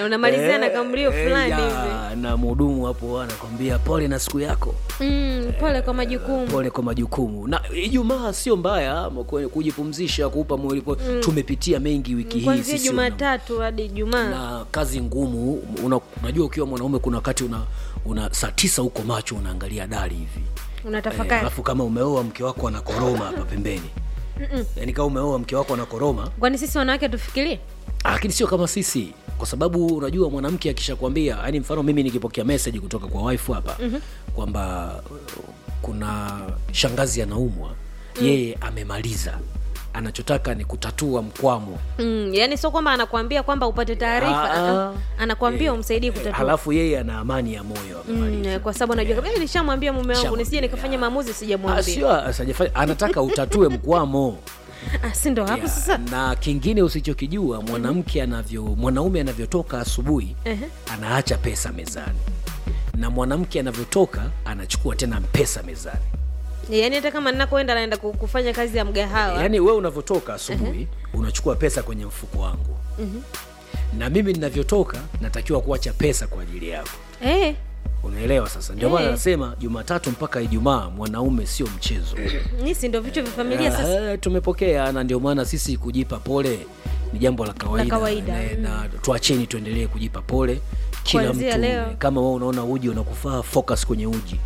wanamalizia na Eh, kamlio eh, fulani ya, hivi na mhudumu hapo anakwambia pole na siku yako mm, pole kwa majukumu pole kwa majukumu na ijumaa sio mbaya kwe- kujipumzisha kuupa mwili po- tumepitia mengi wiki hii kwanzia sisi wana- jumatatu hadi jumaa na kazi ngumu una, unajua ukiwa mwanaume kuna wakati una, una saa tisa huko macho unaangalia dari hivi Eh, unatafakari alafu kama umeoa mke wako anakoroma hapa pembeni yaani kama umeoa mke wako anakoroma kwani sisi wanawake tufikirie Ah, lakini sio kama sisi kwa sababu unajua mwanamke akishakwambia yani mfano mimi nikipokea message kutoka kwa wife hapa mm-hmm. kwamba uh, kuna shangazi anaumwa mm. yeye amemaliza anachotaka ni kutatua mkwamo mm, yani sio kwamba anakuambia kwamba upate taarifa Ah, ah. ah, anakuambia umsaidie kutatua halafu yeye ana amani ya moyo amemaliza Mm, kwa sababu najua kabisa nishamwambia mume wangu Nishamwambia. nisije nikafanya maamuzi Ah, sijamwambia sio asijafanya anataka utatue mkwamo ah, si ndo hapo Ya, sasa na kingine usichokijua mwanamke anavyo mwanaume anavyotoka asubuhi Ehe. anaacha pesa mezani na mwanamke anavyotoka anachukua tena pesa mezani yaani hata kama ninakoenda naenda ku- kufanya kazi ya mgahawa yaani wewe unavyotoka asubuhi unachukua pesa kwenye mfuko wangu na mimi ninavyotoka natakiwa kuacha pesa kwa ajili yako eh, unaelewa sasa ndio maana Eh. nasema jumatatu mpaka ijumaa mwanaume sio mchezo nisi ndo vichwa vya familia sasa Ah, tumepokea na ndio maana sisi kujipa pole ni jambo la kawaida, kawaida, na, na tuacheni tuendelee kujipa pole kila Kuanzia mtu leo. kama wewe unaona uji unakufaa focus kwenye uji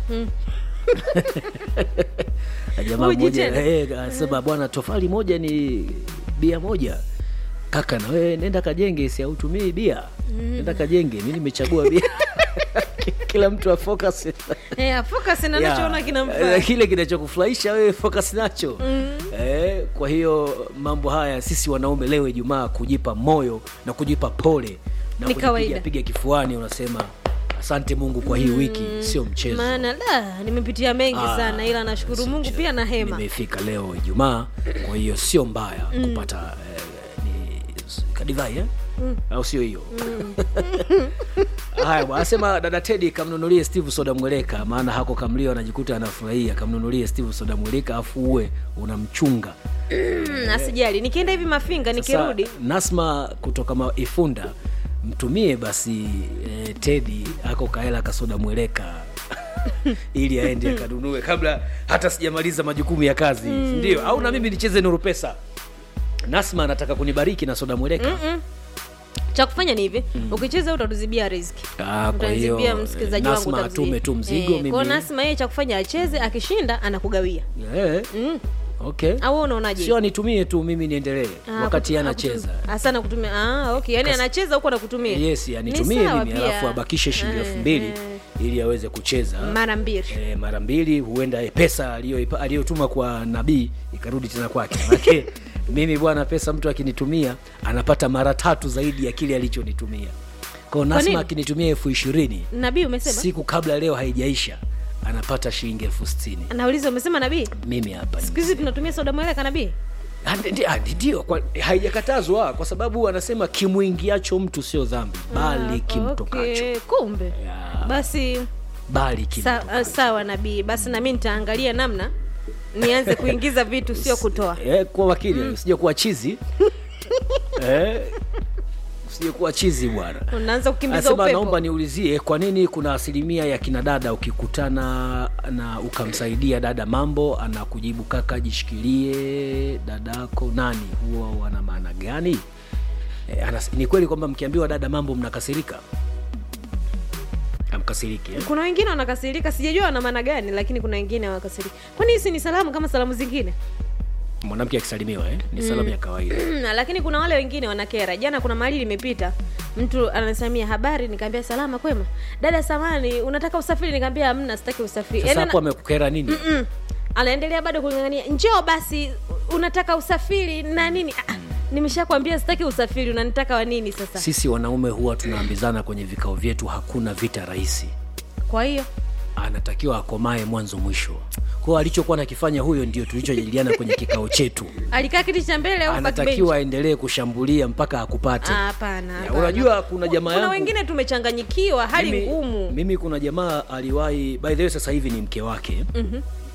Na jamaa Uji mmoja tena? eh, anasema bwana tofali moja ni bia moja kaka na wewe nenda kajenge si autumii bia nenda kajenge mi nimechagua bia kila mtu afocus eh, focus na Ya, nachoona eh, kinamfaa kile kinachokufurahisha wewe focus nacho eh, kwa hiyo mambo haya sisi wanaume leo ijumaa kujipa moyo na kujipa pole na Ni kujipiga kawaida. piga kifuani unasema asante mungu kwa hii wiki sio mchezo maana la nimepitia mengi Ah, sana ila nashukuru sio mungu mchezo. pia na hema nimefika leo ijumaa kwa hiyo sio mbaya kupata eh, ni kadivai eh? au sio hiyo haya bwana, anasema dada tedi kamnunulie steve soda mweleka maana hako kamlio anajikuta anafurahia kamnunulie steve soda mweleka afu uwe unamchunga Mm, asijali nikienda hivi mafinga nikirudi Sasa, nasma kutoka ma- ifunda mtumie basi eh, tedi ako kaela kasoda mweleka ili aende akanunue kabla hata sijamaliza majukumu ya kazi ndio au na mimi nicheze nuru pesa nasma anataka kunibariki na soda mweleka Mm-mm. cha kufanya ni hivi ukicheza utatuzibia riziki Ah, kwa hiyo utanzibia msikilizaji eh, wangu Nasma utamzibia. atume tu mzigo Eh, mimi kwa hiyo nasma yeye cha kufanya acheze akishinda anakugawia Eh, mm. okay au wewe unaonaje sio anitumie tu mimi niendelee Ah, wakati kutu- anacheza akutu- hasa nakutumia ah, okay yani anacheza huko nakutumia yes anitumie Ni sawa mimi pia. alafu abakishe shilingi Eh, elfu mbili eh, ili aweze kucheza mara mbili e, mara mbili huenda eh, pesa aliyoipa- aliyotuma kwa nabii ikarudi tena kwake manake mimi bwana pesa mtu akinitumia anapata mara tatu zaidi ya kile alichonitumia kwao nini? nasma akinitumia elfu ishirini nabii umesema siku kabla leo haijaisha anapata shilingi elfu sitini nauliza umesema nabii mimi hapa siku hizi tunatumia soda mweleka nabii Ah, ndi- ndi- ah, ndio kwa- haijakatazwa kwa sababu anasema kimwingiacho mtu sio dhambi bali kimtokacho okay. kumbe Ya. basi bali sa, kimtokacho uh, sawa nabii basi nami nitaangalia namna nianze kuingiza vitu sio kutoa eh, kuwa wakili usije kuwa chizi eh, usije kuwa chizi bwana unaanza kukimbiza anasema upepo naomba niulizie kwa nini kuna asilimia ya kina dada ukikutana na ukamsaidia dada mambo anakujibu kaka jishikilie dadako nani huwa wana maana gani e, anas, ni kweli kwamba mkiambiwa dada mambo mnakasirika amkasiriki eh? kuna wengine wanakasirika sijajua wana maana gani lakini kuna wengine wanakasirika kwani hisi ni salamu kama salamu zingine mwanamke akisalimiwa eh? ni salamu ya kawaida Mm, lakini kuna wale wengine wanakera jana kuna mahali limepita mtu anasamia habari nikaambia salama kwema dada samani unataka usafiri nikaambia hamna sitaki usafiri sasa Yaani hapo ana- amekukera nini mm, anaendelea bado kulingania njoo basi unataka usafiri na nini ah, nimeshakwambia sitaki usafiri unanitaka wa nini sasa sisi wanaume huwa tunaambizana kwenye vikao vyetu hakuna vita rahisi kwa hiyo anatakiwa akomae mwanzo mwisho kwao alichokuwa nakifanya huyo ndio tulichojadiliana kwenye kikao chetu alikaa kiti cha mbele au backbench? anatakiwa aendelee kushambulia mpaka akupate Ah, hapana Ya, hapana. unajua kuna jamaa kuna yangu wengine tumechanganyikiwa hali mimi, ngumu mimi kuna jamaa aliwahi by the way sasa hivi ni mke wake Mhm.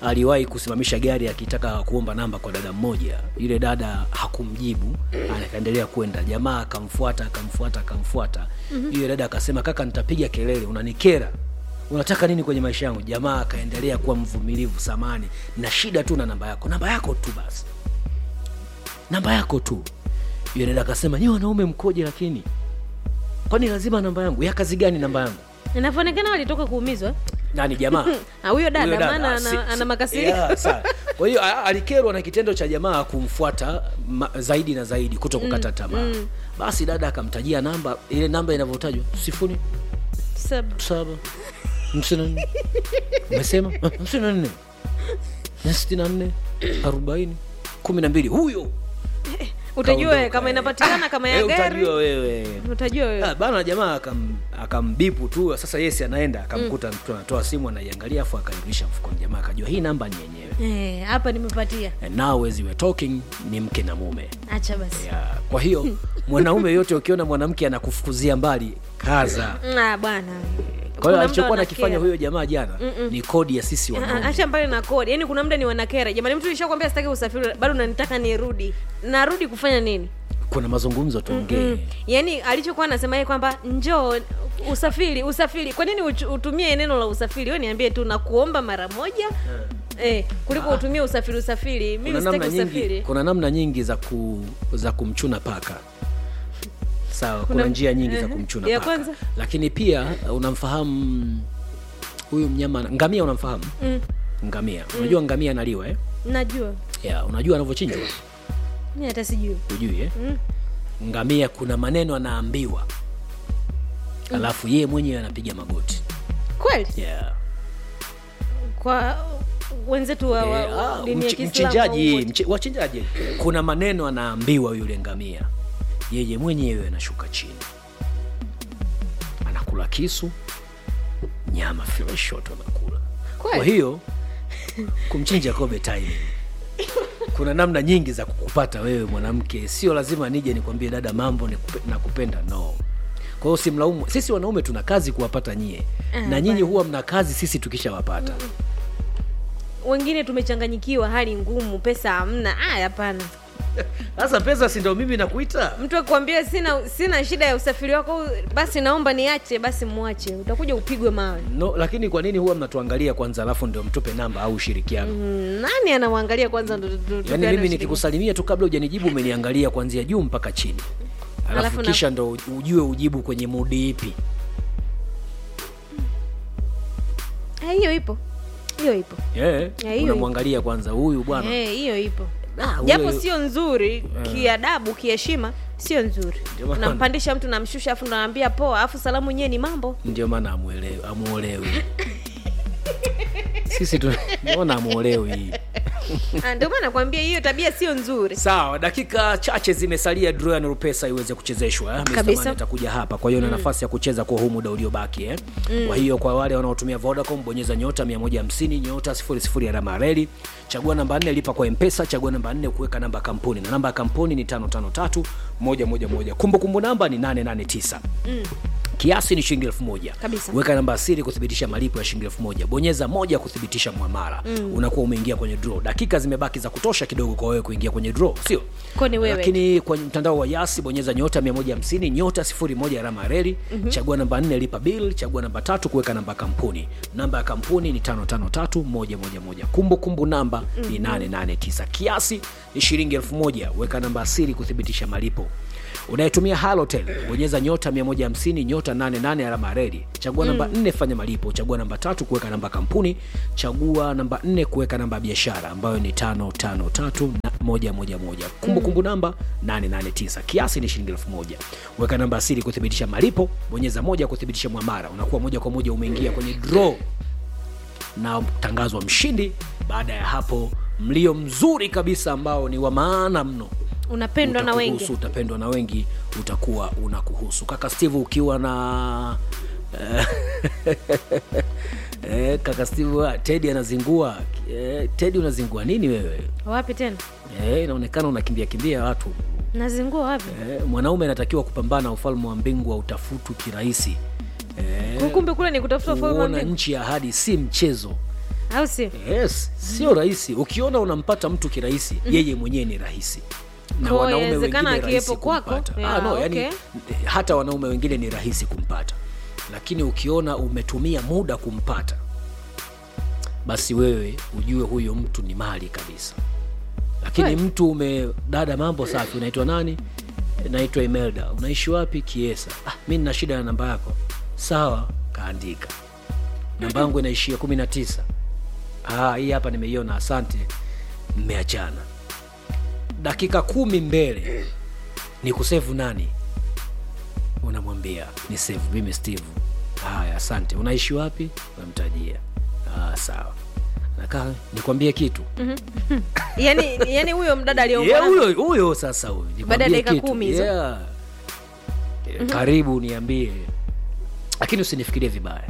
aliwahi kusimamisha gari akitaka kuomba namba kwa dada mmoja yule dada hakumjibu akaendelea kwenda jamaa akamfuata akamfuata akamfuata yule dada akasema kaka nitapiga kelele unanikera unataka nini kwenye maisha yangu jamaa akaendelea kuwa mvumilivu samani na shida tu na namba yako namba yako tu basi namba yako tu yule dada akasema nyi wanaume mkoje lakini kwani lazima namba yangu ya kazi gani namba yangu inavyoonekana walitoka kuumizwa nani jamaa Ah, huyo dada Huyo dada, maana ah, si- ana, si- ana makasiriko yeah, sawa. kwa hiyo a- alikerwa na kitendo cha jamaa kumfuata ma, zaidi na zaidi kuto kukata tamaa basi dada akamtajia namba ile namba inavyotajwa sifuri Sab- saba hamsini na nne umesema Ah, hamsini na nne na sitini na nne arobaini kumi na mbili huyo utajua Kaondoka, kama eh. inapatikana kama ya Eh, gari utajua wewe utajua wewe Ah, bana jamaa akam- akambipu tu sasa yesi anaenda akamkuta mtu anatoa simu anaiangalia afu akairudisha mfukoni jamaa akajua hii namba ni yenyewe Eh, hapa nimepatia And now as we were talking ni mke na mume acha basi yeah. kwa hiyo mwanaume yote ukiona mwanamke anakufukuzia mbali kaza Ah, bwana kwa hiyo Kuna alichokuwa muda nakifanya wanakera. huyo jamaa jana ni kodi ya sisi Ah, ah, wanaume acha mbali na kodi yaani kuna muda ni wanakera jamani mtu ishakwambia sitaki usafiri bado unanitaka nirudi narudi kufanya nini kuna mazungumzo tuongee yaani alichokuwa anasema yeye kwamba njoo usafiri usafiri kwa nini uchu- utumie neno la usafiri we niambie tu nakuomba mara moja eh, kuliko utumie usafiri usafiri mimi kuna namna sitaki nyingi usafiri kuna namna nyingi za ku, za kumchuna paka sawa kuna, Kuna- njia nyingi za ehe. kumchuna Ya paka kwanza? lakini pia uh, unamfahamu huyu mnyama ngamia unamfahamu Mm, ngamia unajua ngamia analiwa eh? najua yeah, unajua anavyochinjwa mi hata sijui ujui eh? Mm. ngamia kuna maneno anaambiwa alafu yeye mwenyewe anapiga magoti kweli yeah. kwa wenzetu wa, wa, Eh, wa ah, dini ya mchi- Kiislamu mchinjaji wote. mchi- wachinjaji kuna maneno anaambiwa yule ngamia yeye mwenyewe anashuka chini anakula kisu nyama fileshoto anakula Kweli? kwa hiyo kumchinja kobe timing kuna namna nyingi za kukupata wewe mwanamke sio lazima nije nikwambie dada mambo nikupe- nakupenda no kwa hiyo simlaumu sisi wanaume tuna kazi kuwapata nyie Ah, na nyinyi bana. huwa mna kazi sisi tukishawapata wengine tumechanganyikiwa hali ngumu pesa hamna ah hapana sasa pesa si ndo mimi nakuita mtu akikwambia sina sina shida ya usafiri wako basi naomba niache basi mwache utakuja upigwe mawe no lakini kwa nini huwa mnatuangalia kwanza alafu ndio mtupe namba au ushirikiano Mm, nani anamwangalia kwanza ndo- ndo- ndo- yaani tupeane mimi ushiriki? nikikusalimia tu kabla hujanijibu umeniangalia kuanzia juu mpaka chini alafu Alafu na- kisha ndo ujue ujibu kwenye mudi ipi Ah, hiyo ipo hiyo ipo yeah. Ya, hiyo unamwangalia kwanza huyu bwana Eh, hiyo ipo Ah, huyo- japo sio nzuri kiadabu kiheshima sio nzuri Ndio maana- unampandisha mtu namshusha afu naambia poa afu salamu nyewe ni mambo ndio maana amuelewi amuolewi sisi tunaona amuolewi Ah, ndio maana nakwambia hiyo tabia sio nzuri sawa dakika chache zimesalia draw ya nurupesa iweze kuchezeshwa eh? Mr. Kabisa. Man atakuja hapa kwa hiyo na nafasi ya kucheza kwa huu muda uliobaki eh? kwa hiyo kwa wale wanaotumia vodacom bonyeza nyota 150 nyota 00 alama ya reli chagua namba 4 lipa kwa mpesa chagua namba 4 kuweka namba ya kampuni na namba ya kampuni ni 553 111 kumbukumbu namba ni 889 kiasi ni shilingi elfu moja Kabisa. weka namba ya siri kuthibitisha malipo ya shilingi elfu moja bonyeza moja kuthibitisha mwamara mm. unakuwa umeingia kwenye draw dakika zimebaki za kutosha kidogo kwa wewe kuingia kwenye draw sio Kwani wewe? lakini kwenye mtandao wa yasi bonyeza nyota 150 nyota 01 alama ya reli mm-hmm. chagua namba 4 lipa bill chagua namba tatu kuweka namba ya kampuni namba ya kampuni ni 553111 kumbukumbu namba mm-hmm. ni 889 kiasi ni shilingi elfu moja weka namba ya siri kuthibitisha malipo unayetumia halotel bonyeza nyota 150 nyota 88 alama ya reli chagua namba 4 fanya malipo chagua namba tatu kuweka namba ya kampuni chagua namba 4 kuweka namba ya biashara ambayo ni 553 na moja moja moja kumbukumbu namba 889 kiasi ni shilingi elfu moja weka namba ya siri kuthibitisha malipo bonyeza moja kuthibitisha mwamara unakuwa moja kwa moja umeingia kwenye draw na tangazwa mshindi baada ya hapo mlio mzuri kabisa ambao ni wa maana mno unapendwa na utakuhusu, wengi utapendwa na wengi utakuwa unakuhusu kaka steve ukiwa na eh, kaka steve tedi anazingua eh, tedi unazingua nini wewe wapi tena eh, inaonekana unakimbia kimbia watu nazingua wapi eh, mwanaume anatakiwa kupambana ufalme wa mbingu wa utafutu kirahisi eh, kumbe kule ni kutafuta ufalme wa kuona mbingu. nchi ya ahadi si mchezo au sio yes sio rahisi ukiona unampata mtu kirahisi yeye mwenyewe ni rahisi na Kwa wanaume inawezekana wengine rahisi akiwepo kwako? kumpata. Yeah, ah, no, okay. yani, hata wanaume wengine ni rahisi kumpata lakini ukiona umetumia muda kumpata basi wewe ujue huyo mtu ni mali kabisa lakini Kweli. mtu ume dada mambo safi unaitwa nani naitwa imelda unaishi wapi kiesa ah, mi nina shida na namba yako sawa kaandika namba yangu inaishia kumi na tisa ah, hii hapa nimeiona asante mmeachana dakika kumi mbele ni kusevu nani unamwambia ni sevu mimi steve haya asante unaishi wapi unamtajia ah, sawa nakaa nikwambie kitu yani yani huyo mdada Yeah, aliyeomba huyo huyo sasa huyo nikwambie Baada ya dakika kitu. kumi hizo. yeah. Eh, karibu niambie lakini usinifikirie vibaya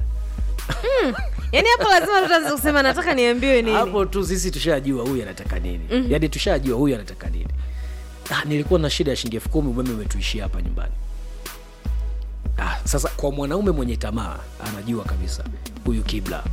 yani hapo lazima tutaanza kusema nataka niambiwe nini hapo tu sisi tushajua huyu anataka nini mm-hmm. yaani tushajua huyu anataka nini ah, nilikuwa na shida ya shilingi elfu kumi umeme umetuishia hapa nyumbani ah, sasa kwa mwanaume mwenye tamaa anajua kabisa huyu kibla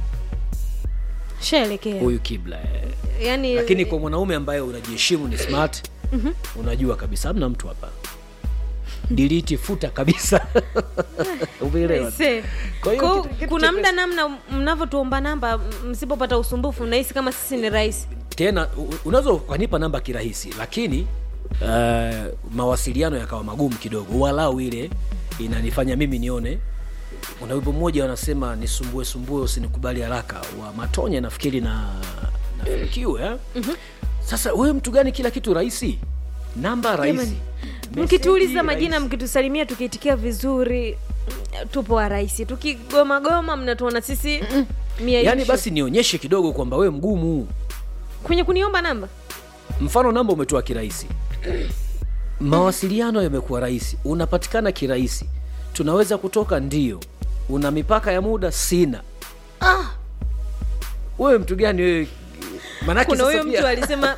shaelekea huyu kibla eh. yani lakini kwa mwanaume ambaye unajiheshimu ni smart unajua kabisa hamna mtu hapa diliti futa kabisa umeelewa Se. Kwa hiyo Kwa- kitu- kitu kuna chepesi- muda namna mnavyotuomba namba m- msipopata usumbufu nahisi kama sisi ni rahisi tena u- unaweza ukanipa namba kirahisi lakini uh, mawasiliano yakawa magumu kidogo walau ile inanifanya mimi nione una wimbo mmoja wanasema nisumbue sumbue usinikubali haraka wa matonye nafikiri na nafikiwe eh? sasa wewe mtu gani kila kitu rahisi namba rahisi Jamani, Meseji mkituuliza majina rahisi. mkitusalimia tukiitikia vizuri tupo warahisi tukigomagoma mnatuona sisi mia yaani ishu. basi nionyeshe kidogo kwamba wewe mgumu kwenye kuniomba namba mfano namba umetoa kirahisi mawasiliano yamekuwa rahisi unapatikana kirahisi tunaweza kutoka ndio una mipaka ya muda sina ah. wewe mtu gani wewe manake kuna sasa huyo pia- mtu alisema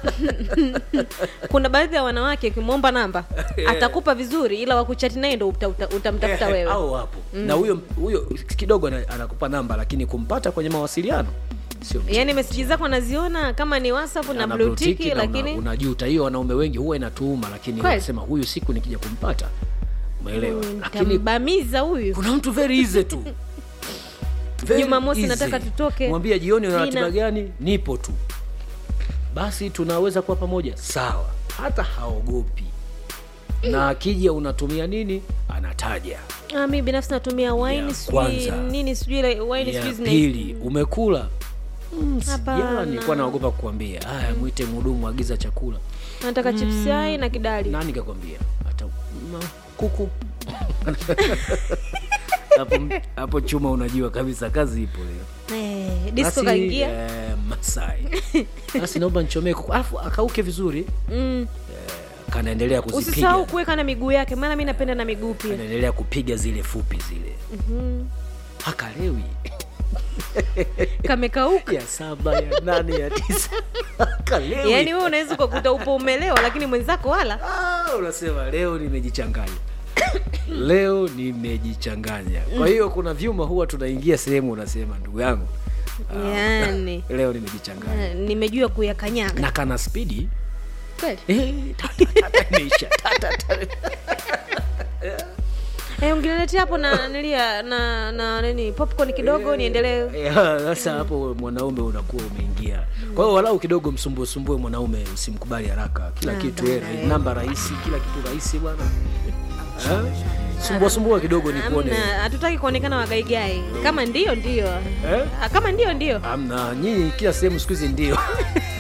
kuna baadhi ya wanawake ukimwomba namba atakupa vizuri ila wakuchati naye ndo uta- uta- utamtafuta Eh, wewe au wapo na huyo huyo kidogo ana- anakupa namba lakini kumpata kwenye mawasiliano sio mchezo. yaani meseji zako anaziona kama ni whatsapp na Ana blue blue tick tick na una- lakini unajuta hiyo wanaume wengi huwa inatuuma lakini Kweli? wanasema huyu siku nikija kumpata umeelewa lakini tambamiza huyu kuna mtu very easy tu Very Jumamosi easy. nataka tutoke. mwambia jioni una Nina- ratiba gani nipo tu basi tunaweza kuwa pamoja sawa hata haogopi na akija unatumia nini anataja ah, mi binafsi natumia wine Ya sijui kwanza. nini sijui ile wine ya sijui zina- pili umekula Mm, Hapana. sijala nilikuwa naogopa kukwambia haya mwite mhudumu agiza chakula nataka chips yai na kidali nani kakwambia hata ma, kuku hapo hapo chuma unajua kabisa kazi ipo leo eh, disco Basi, kaingia eh, masai basi naomba nichomee kuku alafu akauke vizuri mm. kanaendelea kuzipiga usisahau kuweka na miguu yake maana mi napenda na miguu pia anaendelea kupiga zile fupi zile hakalewi kamekauka ya saba ya nane ya tisa hakalewi yaani wewe unaweza ukakuta upo umelewa lakini mwenzako wala Ah, unasema leo nimejichanganya leo nimejichanganya kwa hiyo kuna vyuma huwa tunaingia sehemu unasema ndugu yangu ah, yaani leo nimejichanganya eh, nimejua kuyakanyaga na kana spidi kweli eh, ta- ta- ta- ta- imeisha. Ta- ta- ta- eh, ungeniletea hapo na nilia na na nini popcorn kidogo niendelee Ya, sasa hapo mwanaume unakuwa umeingia kwa hiyo walau kidogo msumbue sumbue mwanaume usimkubali haraka kila Ah, kitu eh, bana, namba rahisi kila kitu rahisi bwana Eh? sumbua sumbua kidogo nikuone Hamna, hatutaki kuonekana wagaigai kama ndio ndio Eh? Ah, kama ndio ndio amna nyinyi kila sehemu siku hizi ndio